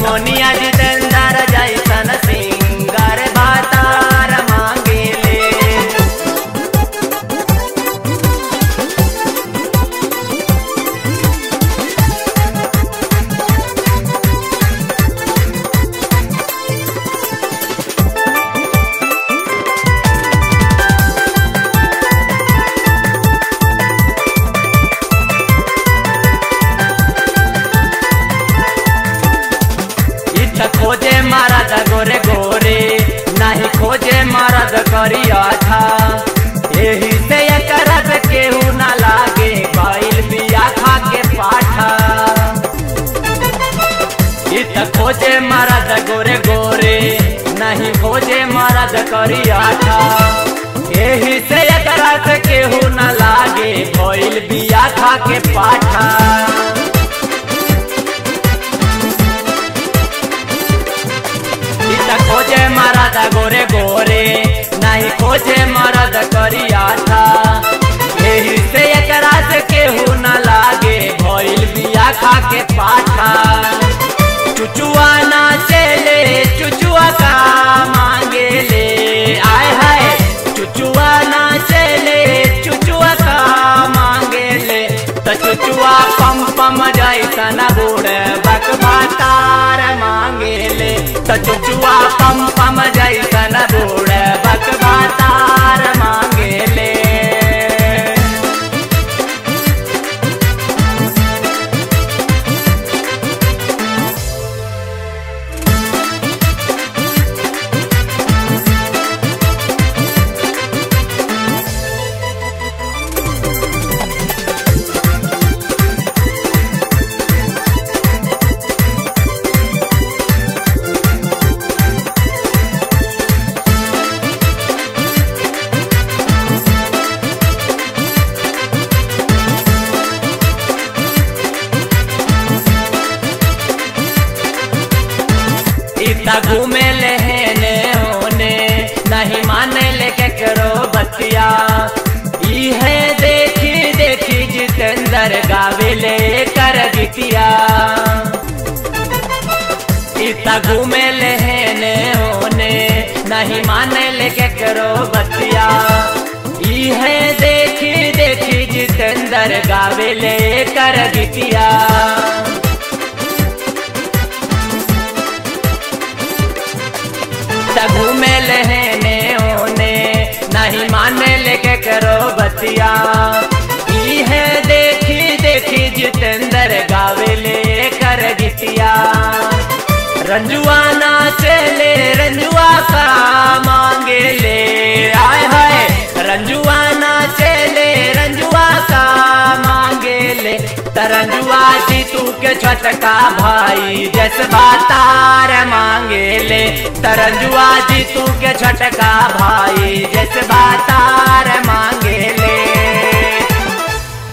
मोनिया जितेंद्र जैसन सिंगर भातार मांगेले इच्छा खोजे मरद गोरे गोरे नहीं खोजे मरद करिया था यही से करत केहू ना लागे बैल बिया खा के पाठा इत खोजे मरद गोरे गोरे नहीं खोजे मरद करिया था यही से करत केहू ना लागे बैल बिया खा के पाठा इता खोजे मरद गोरे गोरे नहीं खोजे मरद करिया था यही से एकरा से केहू न लागे भइल बिया खा के पाठा चुचुआ ना चले चुचुआ का मांगे ले आय हाय चुचुआ ना चले चुचुआ का मांगे ले त चुचुआ पम पम जैसन बूढ़ बकबा तार मांगे ले त चुचुआ पम पम जैसन बूढ़ बकबा तार मांगे ले इतना घूमे लेने होने नहीं माने ले के करो बतिया ई है देखी देखी जितेंद्र गावे ले कर बिटिया इतना घूमे लेने होने नहीं माने ले के करो बतिया ई है देखी देखी जितेंद्र गावे ले कर बिटिया तगू में लहने होने नहीं माने लेके करो बतिया ई है देखी देखी जितेंद्र गावे ले कर गिटिया रंजुआ ना चले रंजुआ का मांगे ले आय हाय रंजुआ ना चले रंजुआ का मांगे ले तरंजुआ जी तू के छटका भाई जसबा तार मांगे ले तरंजुआ जी तू के छटका भाई जसबा तार मांगे